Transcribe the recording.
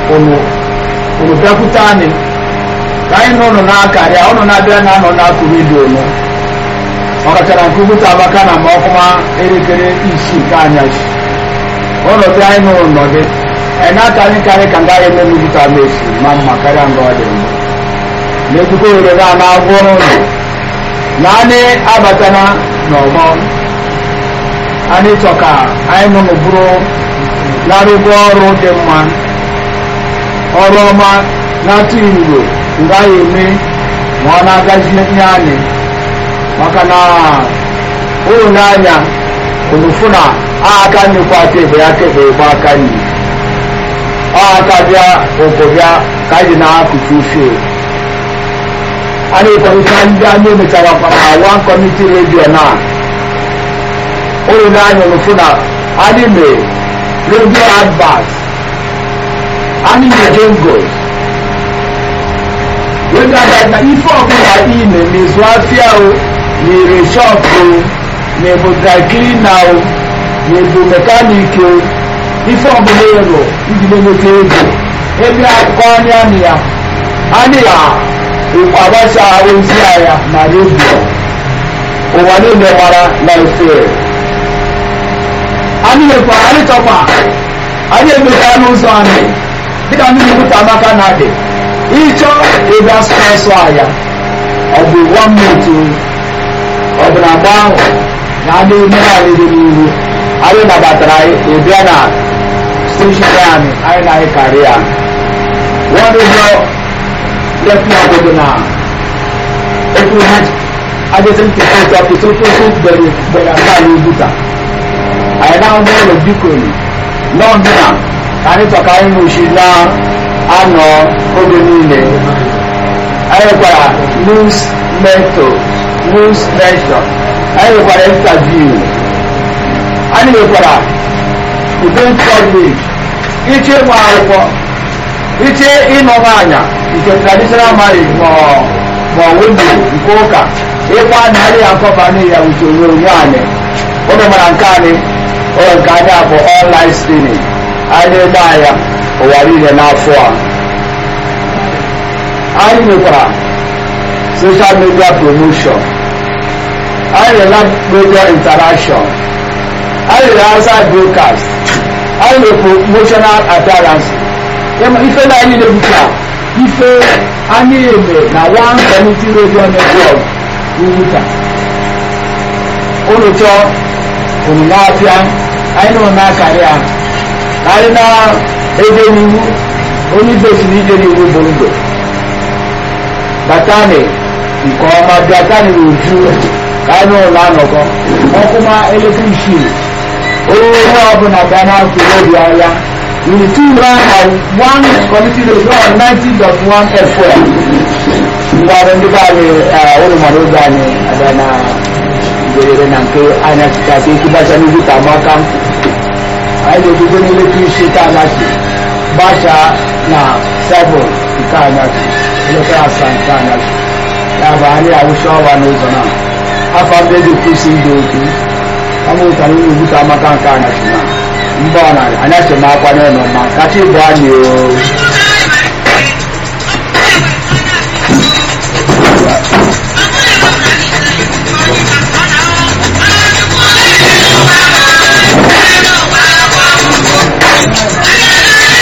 unu unu bịakwute anyị ka anyị na ụnụ na-akarịa ụnụ na-abịa na anọ na-akụ redio nụ ọkachara nke ugwuta abaka na ma ọkụma elekere isii nke anyasị ụlọ bịa anyị n'ụlọ nọdị anyị na-akarị karị ka nga eme n'ugwuta mesi ma mma karịa nga ọ dị mbụ na-ekwukọ ohere na na-agwọ ụlọ na anyị abatana n'ọgbọ anyị chọ ka anyị nọ n'ụbụrụ larụgwọ ọrụ dị mma ọrụ ọma na-atụ igbo nga ya eme ma ọ na-agazi ihe anyị maka na ụlọ n'anya onufu na aka nyekwa kebe ya kebe gba aka nyi ọ aka bịa ụkwụ bịa ka anyị na-akụkụ ufe anyị kọmiti ndị anyị emechara kwa na one community radio na ụlọ n'anya onufu na anyị mee radio advert anyị mee jingles radio advert na ife ọbụla ị na-eme zụọ afịa o nyere shọpụ na-ebu dry cleaner o na-ebu mekaniki o ife ọbụla ịrụ iji na-enweta ego ebe akụkọ anya anyị ya anyị ya agbasa ozi ya na redio ụwa niile gbara na efe anyị mekwa anyị chọkwa anyị emechaa n'ụzọ anyị dịka ndị na-ebute amaka na adị ịchọ ịga sponsọ ya ọ bụ one minute ọ bụ na mgbe ahụ na a na-eme anyị dị n'ihu anyị nabatara anyị ịbịa na steshọn anyị anyị na anyị karị ya one radio lẹ́fún agogo náà ẹkùn hajj adéṣẹ́ntì ẹ̀kọ́ àpòtótótó bẹ̀rẹ̀ bẹ̀rẹ̀ àgbáyé ojúta àyẹ̀dá ọmọ ọ̀rọ̀ díkòlì náà nínà kánítọ̀ká inú ṣe náà àná oge niile ayẹ̀kwara news mentor news mentor ayẹ̀kwara interview ayẹ̀kwara event coverage iche ịgba akwụkwọ iche ịnọba anya nke traditional marriage ma ma wendo nke ụka ịkwa anya adịghị akọba n'ihi ya uche onyonyo anyị ụlọ mara nke anyị ụlọ nke anyị bụ online streaming anyị na-ede anya ụwa niile n'afọ a anyị nwekwara social media promotion anyị na-ela media interaction anyị na-outside broadcast anyị na promotional appearance ife na anyị na-ebute ife anyị eme na one community radio network n'Uguta ụlọ chọọ unu na-apịa anyị nọ na-akarị ya anyị na-ede n'iwu onye ibe si n'ije n'iwu bụ ndụ batani nke ọma bịatani n'uju ka anyị nọ na-anọkọ ọkụma elekere isii onye ọbụla bịa na-akụ obi ahịa in two round of one committee radio on ninety dot one fm ndị ọrụ ndị be anyị ụlọ mmadụ oge anyị abịa na mberede na nke anya chịchasị ekibacha n'ihu ka amaka anyị ga-ebido n'elekere isi nke anyasị gbachaa na seven nke anyasị elekere asaa nke anyasị ya bụ anyị awụcha ọwa n'ụzọ na afọ ndị dị kwụsị ndị otu ọmụtara ihe ugwu ka amaka nke anyasị na mgbe ọ na anyasị m akwa n'ụlọ ma kacha ịbụ anyị o